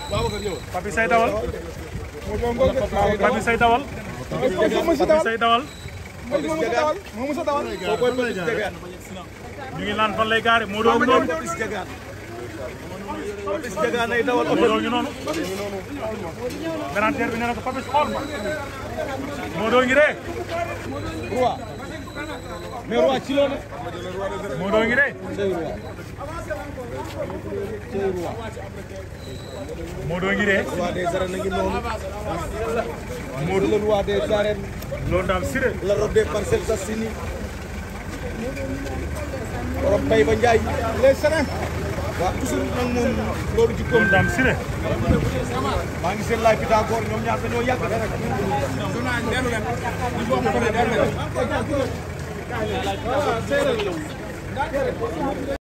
Papi say dawal Papi say dawal Papi say dawal ñu ngi naan fan lay gaare moo doon noonu moo doon ñu noonu garanteer bi nee na ko Papi xool ma moo doon ngi ree mais roi ci loolu moo doon ngi ree moo doon ngi ree roi des arènes ngi noonu moo le roi des arènes loolu daal siré la robe des Parcelles Assainies borom Taïba Ndiaye les sereins waaw toujours nag moom loolu ci loolu daal siré maa ngi seen laaj bi d'accord ñoom ñaar dañoo yàgg rek